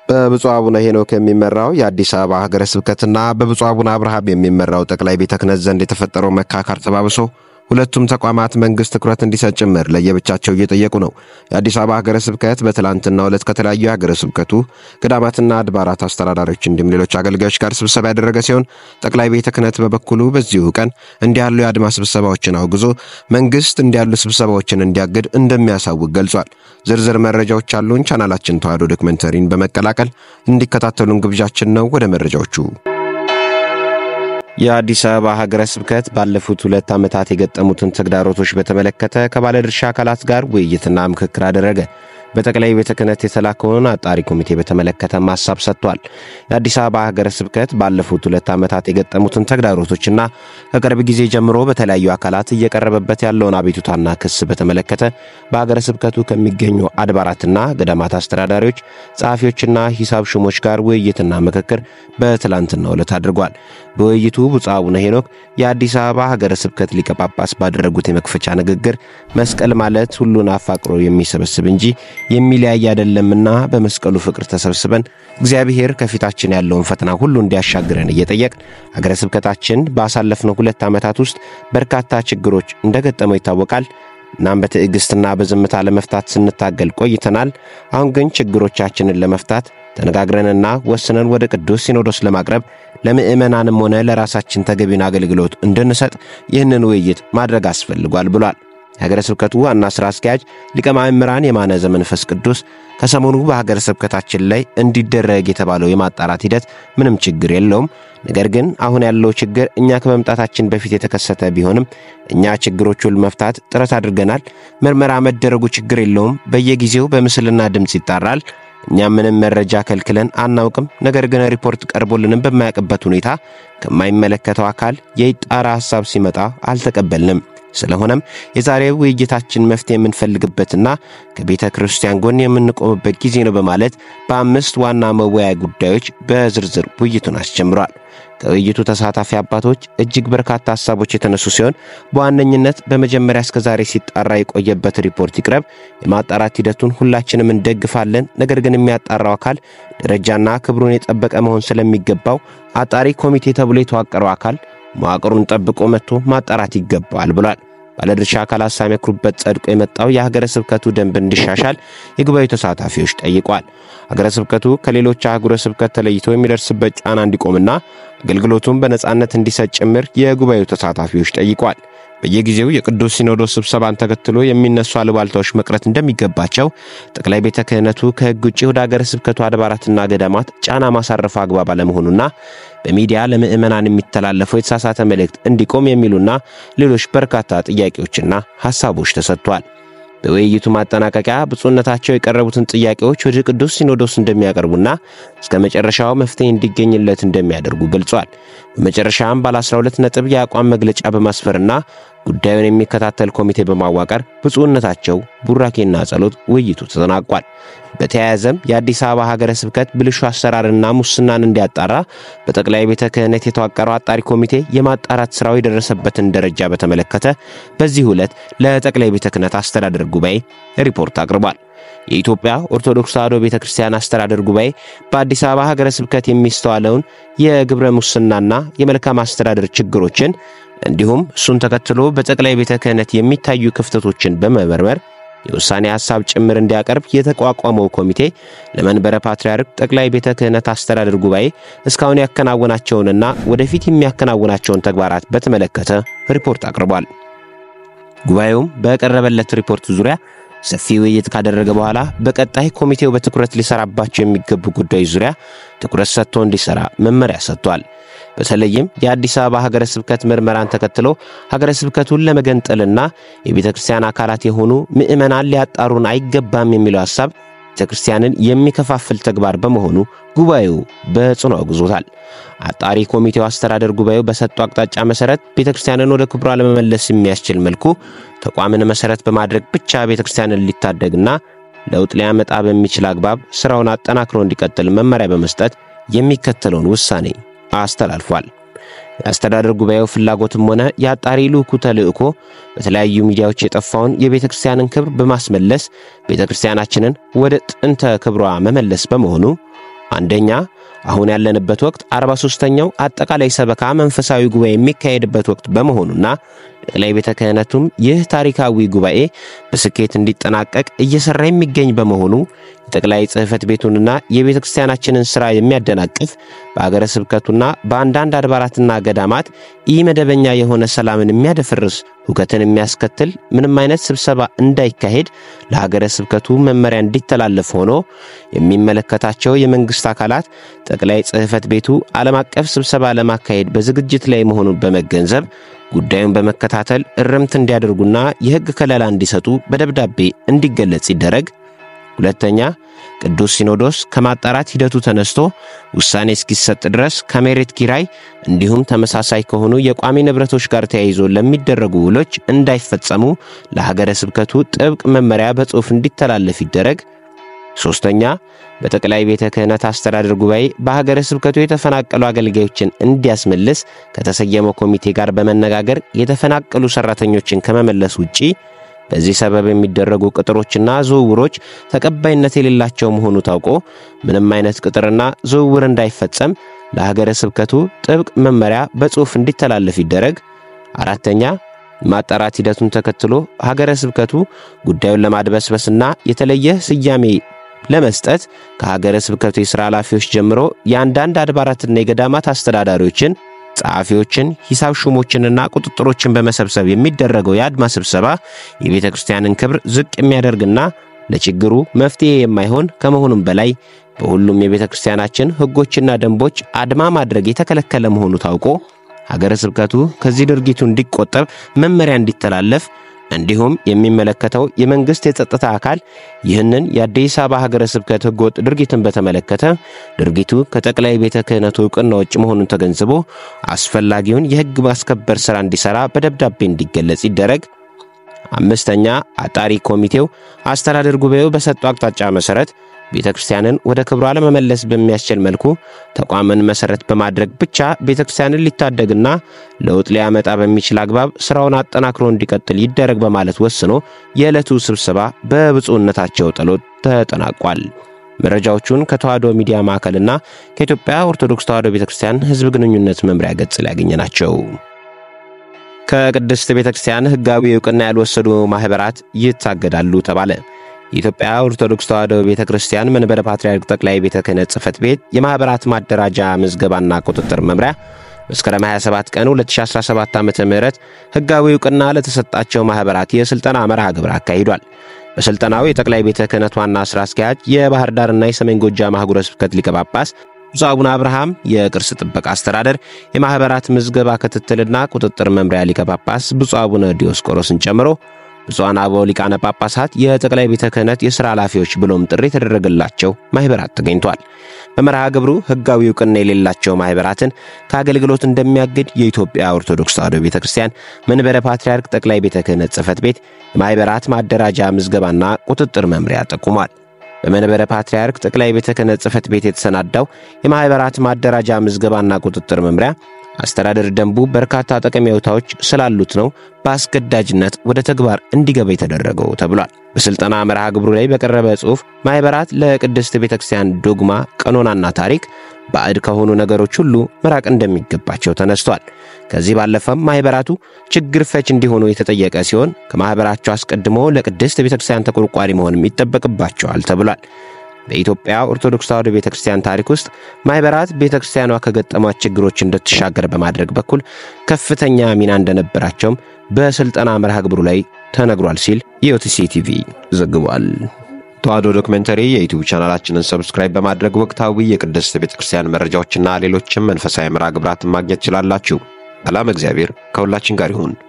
በብፁዕ አቡነ ሄኖክ የሚመራው የአዲስ አበባ ሀገረ ስብከትና በብፁዕ አቡነ አብርሃም የሚመራው ጠቅላይ ቤተ ክህነት ዘንድ የተፈጠረው መካካር ተባብሶ ሁለቱም ተቋማት መንግስት ትኩረት እንዲሰጥ ጭምር ለየብቻቸው እየጠየቁ ነው። የአዲስ አበባ ሀገረ ስብከት በትላንትናው ዕለት ከተለያዩ የሀገረ ስብከቱ ገዳማትና አድባራት አስተዳዳሪዎች እንዲሁም ሌሎች አገልጋዮች ጋር ስብሰባ ያደረገ ሲሆን ጠቅላይ ቤተ ክህነት በበኩሉ በዚሁ ቀን እንዲህ ያሉ የአድማ ስብሰባዎችን አውግዞ መንግስት እንዲህ ያሉ ስብሰባዎችን እንዲያግድ እንደሚያሳውቅ ገልጿል። ዝርዝር መረጃዎች አሉን። ቻናላችን ተዋሕዶ ዶክመንተሪን በመቀላቀል እንዲከታተሉን ግብዣችን ነው። ወደ መረጃዎቹ የአዲስ አበባ ሀገረ ስብከት ባለፉት ሁለት ዓመታት የገጠሙትን ተግዳሮቶች በተመለከተ ከባለድርሻ አካላት ጋር ውይይትና ምክክር አደረገ። በጠቅላይ ቤተ ክህነት የተላከውን አጣሪ ኮሚቴ በተመለከተም ሀሳብ ሰጥቷል። የአዲስ አበባ ሀገረ ስብከት ባለፉት ሁለት ዓመታት የገጠሙትን ተግዳሮቶችና ከቅርብ ጊዜ ጀምሮ በተለያዩ አካላት እየቀረበበት ያለውን አቤቱታና ክስ በተመለከተ በሀገረ ስብከቱ ከሚገኙ አድባራትና ገዳማት አስተዳዳሪዎች፣ ጸሐፊዎችና ሂሳብ ሹሞች ጋር ውይይትና ምክክር በትላንትናው ዕለት አድርጓል። በውይይቱ ብፁዕ አቡነ ሄኖክ የአዲስ አበባ ሀገረ ስብከት ሊቀ ጳጳስ ባደረጉት የመክፈቻ ንግግር መስቀል ማለት ሁሉን አፋቅሮ የሚሰበስብ እንጂ የሚለያይ አይደለምና በመስቀሉ ፍቅር ተሰብስበን እግዚአብሔር ከፊታችን ያለውን ፈተና ሁሉ እንዲያሻግረን እየጠየቅ ሀገረ ስብከታችን ባሳለፍነው ሁለት ዓመታት ውስጥ በርካታ ችግሮች እንደገጠመው ይታወቃል። እናም በትዕግሥትና በዝምታ ለመፍታት ስንታገል ቆይተናል። አሁን ግን ችግሮቻችንን ለመፍታት ተነጋግረንና ወስነን ወደ ቅዱስ ሲኖዶስ ለማቅረብ ለምዕመናንም ሆነ ለራሳችን ተገቢውን አገልግሎት እንድንሰጥ ይህንን ውይይት ማድረግ አስፈልጓል ብሏል። የሀገረ ስብከቱ ዋና ሥራ አስኪያጅ ሊቀ ማእምራን የማነ ዘመንፈስ ቅዱስ ከሰሞኑ በሀገረ ስብከታችን ላይ እንዲደረግ የተባለው የማጣራት ሂደት ምንም ችግር የለውም። ነገር ግን አሁን ያለው ችግር እኛ ከመምጣታችን በፊት የተከሰተ ቢሆንም እኛ ችግሮቹን ለመፍታት ጥረት አድርገናል። ምርመራ መደረጉ ችግር የለውም። በየጊዜው በምስልና ድምፅ ይጣራል። እኛም ምንም መረጃ ከልክለን አናውቅም። ነገር ግን ሪፖርት ቀርቦልንም በማያውቅበት ሁኔታ ከማይመለከተው አካል የይጣራ ሐሳብ ሲመጣ አልተቀበልንም። ስለሆነም የዛሬው ውይይታችን መፍትሄ የምንፈልግበትና ከቤተ ክርስቲያን ጎን የምንቆምበት ጊዜ ነው በማለት በአምስት ዋና መወያያ ጉዳዮች በዝርዝር ውይይቱን አስጀምሯል። ከውይይቱ ተሳታፊ አባቶች እጅግ በርካታ ሀሳቦች የተነሱ ሲሆን በዋነኝነት በመጀመሪያ እስከ ዛሬ ሲጣራ የቆየበት ሪፖርት ይቅረብ፣ የማጣራት ሂደቱን ሁላችንም እንደግፋለን። ነገር ግን የሚያጣራው አካል ደረጃና ክብሩን የጠበቀ መሆን ስለሚገባው አጣሪ ኮሚቴ ተብሎ የተዋቀረው አካል መዋቅሩን ጠብቆ መጥቶ ማጣራት ይገባዋል ብሏል። ባለድርሻ አካላት ሳይመክሩበት ጸድቆ የመጣው የሀገረ ስብከቱ ደንብ እንዲሻሻል የጉባኤው ተሳታፊዎች ጠይቋል። ሀገረ ስብከቱ ከሌሎች አህጉረ ስብከት ተለይቶ የሚደርስበት ጫና እንዲቆምና አገልግሎቱን በነጻነት እንዲሰጥ ጭምር የጉባኤው ተሳታፊዎች ጠይቋል። በየጊዜው የቅዱስ ሲኖዶስ ስብሰባን ተከትሎ የሚነሱ አሉባልታዎች መቅረት እንደሚገባቸው ጠቅላይ ቤተ ክህነቱ ከሕግ ውጭ ወደ ሀገረ ስብከቱ አድባራትና ገዳማት ጫና ማሳረፉ አግባብ አለመሆኑና በሚዲያ ለምዕመናን የሚተላለፈው የተሳሳተ መልእክት እንዲቆም የሚሉና ሌሎች በርካታ ጥያቄዎችና ሐሳቦች ተሰጥቷል። በውይይቱ ማጠናቀቂያ ብፁዕነታቸው የቀረቡትን ጥያቄዎች ወደ ቅዱስ ሲኖዶስ እንደሚያቀርቡና እስከ መጨረሻው መፍትሄ እንዲገኝለት እንደሚያደርጉ ገልጿል። በመጨረሻም ባለ 12 ነጥብ የአቋም መግለጫ በማስፈርና ጉዳዩን የሚከታተል ኮሚቴ በማዋቀር ብፁዕነታቸው ቡራኬና ጸሎት ውይይቱ ተጠናቋል። በተያያዘም የአዲስ አበባ ሀገረ ስብከት ብልሹ አሰራርና ሙስናን እንዲያጣራ በጠቅላይ ቤተ ክህነት የተዋቀረው አጣሪ ኮሚቴ የማጣራት ሥራው የደረሰበትን ደረጃ በተመለከተ በዚህ ዕለት ለጠቅላይ ቤተ ክህነት አስተዳደር ጉባኤ ሪፖርት አቅርቧል። የኢትዮጵያ ኦርቶዶክስ ተዋሕዶ ቤተ ክርስቲያን አስተዳደር ጉባኤ በአዲስ አበባ ሀገረ ስብከት የሚስተዋለውን የግብረ ሙስናና የመልካም አስተዳደር ችግሮችን እንዲሁም እሱን ተከትሎ በጠቅላይ ቤተ ክህነት የሚታዩ ክፍተቶችን በመመርመር የውሳኔ ሐሳብ ጭምር እንዲያቀርብ የተቋቋመው ኮሚቴ ለመንበረ ፓትርያርክ ጠቅላይ ቤተ ክህነት አስተዳደር ጉባኤ እስካሁን ያከናወናቸውንና ወደፊት የሚያከናውናቸውን ተግባራት በተመለከተ ሪፖርት አቅርቧል። ጉባኤውም በቀረበለት ሪፖርት ዙሪያ ሰፊ ውይይት ካደረገ በኋላ በቀጣይ ኮሚቴው በትኩረት ሊሰራባቸው የሚገቡ ጉዳዮች ዙሪያ ትኩረት ሰጥቶ እንዲሰራ መመሪያ ሰጥቷል። በተለይም የአዲስ አበባ ሀገረ ስብከት ምርመራን ተከትሎ ሀገረ ስብከቱን ለመገንጠልና የቤተ ክርስቲያን አካላት የሆኑ ምዕመናን ሊያጣሩን አይገባም የሚለው ሐሳብ ቤተ ክርስቲያንን የሚከፋፍል ተግባር በመሆኑ ጉባኤው በጽኑ አውግዞታል። አጣሪ ኮሚቴው አስተዳደር ጉባኤው በሰጠው አቅጣጫ መሰረት ቤተ ክርስቲያንን ወደ ክብሯ ለመመለስ የሚያስችል መልኩ ተቋምን መሰረት በማድረግ ብቻ ቤተ ክርስቲያንን ሊታደግና ለውጥ ሊያመጣ በሚችል አግባብ ስራውን አጠናክሮ እንዲቀጥል መመሪያ በመስጠት የሚከተለውን ውሳኔ አስተላልፏል። የአስተዳደር ጉባኤው ፍላጎትም ሆነ የአጣሪ ልዑኩ ተልእኮ በተለያዩ ሚዲያዎች የጠፋውን የቤተ ክርስቲያንን ክብር በማስመለስ ቤተ ክርስቲያናችንን ወደ ጥንተ ክብሯ መመለስ በመሆኑ አንደኛ አሁን ያለንበት ወቅት 43ኛው አጠቃላይ ሰበካ መንፈሳዊ ጉባኤ የሚካሄድበት ወቅት በመሆኑና ጠቅላይ ቤተ ክህነቱም ይህ ታሪካዊ ጉባኤ በስኬት እንዲጠናቀቅ እየሰራ የሚገኝ በመሆኑ የጠቅላይ ጽሕፈት ቤቱንና የቤተ ክርስቲያናችንን ሥራ የሚያደናቅፍ በአገረ ስብከቱና በአንዳንድ አድባራትና ገዳማት ኢ መደበኛ የሆነ ሰላምን የሚያደፈርስ ሁከትን የሚያስከትል ምንም አይነት ስብሰባ እንዳይካሄድ ለሀገረ ስብከቱ መመሪያ እንዲተላለፍ ሆኖ የሚመለከታቸው የመንግሥት አካላት ጠቅላይ ጽሕፈት ቤቱ ዓለም አቀፍ ስብሰባ ለማካሄድ በዝግጅት ላይ መሆኑን በመገንዘብ ጉዳዩን በመከታተል እርምት እንዲያደርጉና የሕግ ከለላ እንዲሰጡ በደብዳቤ እንዲገለጽ ይደረግ። ሁለተኛ ቅዱስ ሲኖዶስ ከማጣራት ሂደቱ ተነስቶ ውሳኔ እስኪሰጥ ድረስ ከመሬት ኪራይ እንዲሁም ተመሳሳይ ከሆኑ የቋሚ ንብረቶች ጋር ተያይዞ ለሚደረጉ ውሎች እንዳይፈጸሙ ለሀገረ ስብከቱ ጥብቅ መመሪያ በጽሑፍ እንዲተላለፍ ይደረግ። ሦስተኛ በጠቅላይ ቤተ ክህነት አስተዳደር ጉባኤ በሀገረ ስብከቱ የተፈናቀሉ አገልጋዮችን እንዲያስመልስ ከተሰየመው ኮሚቴ ጋር በመነጋገር የተፈናቀሉ ሠራተኞችን ከመመለስ ውጪ በዚህ ሰበብ የሚደረጉ ቅጥሮችና ዝውውሮች ተቀባይነት የሌላቸው መሆኑ ታውቆ ምንም አይነት ቅጥርና ዝውውር እንዳይፈጸም ለሀገረ ስብከቱ ጥብቅ መመሪያ በጽሑፍ እንዲተላለፍ ይደረግ። አራተኛ ማጣራት ሂደቱን ተከትሎ ሀገረ ስብከቱ ጉዳዩን ለማድበስበስና የተለየ ስያሜ ለመስጠት ከሀገረ ስብከቱ የሥራ ኃላፊዎች ጀምሮ የአንዳንድ አድባራትና የገዳማት አስተዳዳሪዎችን ጸሐፊዎችን፣ ሂሳብ ሹሞችንና ቁጥጥሮችን በመሰብሰብ የሚደረገው የአድማ ስብሰባ የቤተ ክርስቲያንን ክብር ዝቅ የሚያደርግና ለችግሩ መፍትሔ የማይሆን ከመሆኑም በላይ በሁሉም የቤተ ክርስቲያናችን ሕጎችና ደንቦች አድማ ማድረግ የተከለከለ መሆኑ ታውቆ ሀገረ ስብከቱ ከዚህ ድርጊቱ እንዲቆጠብ መመሪያ እንዲተላለፍ እንዲሁም የሚመለከተው የመንግሥት የጸጥታ አካል ይህንን የአዲስ አበባ ሀገረ ስብከት ሕገወጥ ድርጊትን በተመለከተ ድርጊቱ ከጠቅላይ ቤተ ክህነቱ ዕውቅና ውጭ መሆኑን ተገንዝቦ አስፈላጊውን የሕግ ማስከበር ሥራ እንዲሠራ በደብዳቤ እንዲገለጽ ይደረግ። አምስተኛ አጣሪ ኮሚቴው አስተዳደር ጉባኤው በሰጠው አቅጣጫ መሠረት ቤተ ክርስቲያንን ወደ ክብሯ ለመመለስ በሚያስችል መልኩ ተቋምን መሠረት በማድረግ ብቻ ቤተ ክርስቲያንን ሊታደግና ለውጥ ሊያመጣ በሚችል አግባብ ሥራውን አጠናክሮ እንዲቀጥል ይደረግ በማለት ወስኖ የዕለቱ ስብሰባ በብፁዕነታቸው ጸሎት ተጠናቋል። መረጃዎቹን ከተዋሕዶ ሚዲያ ማዕከልና ከኢትዮጵያ ኦርቶዶክስ ተዋሕዶ ቤተ ክርስቲያን ሕዝብ ግንኙነት መምሪያ ገጽ ላይ ያገኘ ናቸው። ከቅድስት ቤተ ክርስቲያን ሕጋዊ ዕውቅና ያልወሰዱ ማኅበራት ይታገዳሉ ተባለ። የኢትዮጵያ ኦርቶዶክስ ተዋሕዶ ቤተ ክርስቲያን መንበረ ፓትርያርክ ጠቅላይ ቤተ ክህነት ጽሕፈት ቤት የማኅበራት ማደራጃ ምዝገባና ቁጥጥር መምሪያ መስከረም 27 ቀን 2017 ዓ ም ሕጋዊ ዕውቅና ለተሰጣቸው ማኅበራት የሥልጠና መርሃ ግብር አካሂዷል። በሥልጠናው የጠቅላይ ቤተ ክህነት ዋና ሥራ አስኪያጅ የባሕር ዳርና የሰሜን ጎጃም አህጉረ ስብከት ሊቀ ጳጳስ ብፁዕ አቡነ አብርሃም የቅርስ ጥበቃ አስተዳደር የማኅበራት ምዝገባ ክትትልና ቁጥጥር መምሪያ ሊቀ ጳጳስ ብፁዕ አቡነ ዲዮስቆሮስን ጨምሮ ብፁዓን አበው ሊቃነ ጳጳሳት የጠቅላይ ቤተ ክህነት የሥራ ኃላፊዎች ብሎም ጥሪ የተደረገላቸው ማኅበራት ተገኝቷል። በመርሃ ግብሩ ሕጋዊ ዕውቅና የሌላቸው ማኅበራትን ከአገልግሎት እንደሚያግድ የኢትዮጵያ ኦርቶዶክስ ተዋሕዶ ቤተ ክርስቲያን መንበረ ፓትርያርክ ጠቅላይ ቤተ ክህነት ጽሕፈት ቤት የማኅበራት ማደራጃ ምዝገባና ቁጥጥር መምሪያ ጠቁሟል። በመንበረ ፓትርያርክ ጠቅላይ ቤተ ክህነት ጽሕፈት ቤት የተሰናዳው የማኅበራት ማደራጃ ምዝገባና ቁጥጥር መምሪያ አስተዳደር ደንቡ በርካታ ጠቀሜታዎች ስላሉት ነው በአስገዳጅነት ወደ ተግባር እንዲገባ የተደረገው ተብሏል። በሥልጠና መርሃ ግብሩ ላይ በቀረበ ጽሑፍ ማኅበራት ለቅድስት ቤተ ክርስቲያን ዶግማ፣ ቀኖናና ታሪክ ባዕድ ከሆኑ ነገሮች ሁሉ መራቅ እንደሚገባቸው ተነስቷል። ከዚህ ባለፈም ማኅበራቱ ችግር ፈች እንዲሆኑ የተጠየቀ ሲሆን ከማኅበራቸው አስቀድሞ ለቅድስት ቤተ ክርስቲያን ተቆርቋሪ መሆንም ይጠበቅባቸዋል ተብሏል። በኢትዮጵያ ኦርቶዶክስ ተዋሕዶ ቤተ ክርስቲያን ታሪክ ውስጥ ማኅበራት ቤተ ክርስቲያኗ ከገጠሟት ችግሮች እንድትሻገር በማድረግ በኩል ከፍተኛ ሚና እንደነበራቸውም በሥልጠና መርሃ ግብሩ ላይ ተነግሯል ሲል ኢኦቲሲ ቲቪ ዘግቧል። ተዋሕዶ ዶክመንተሪ የዩቲዩብ ቻናላችንን ሰብስክራይብ በማድረግ ወቅታዊ የቅድስት ቤተ ክርስቲያን መረጃዎችና ሌሎችም መንፈሳዊ መርሃ ግብራትን ማግኘት ትችላላችሁ። ሰላም፣ እግዚአብሔር ከሁላችን ጋር ይሁን።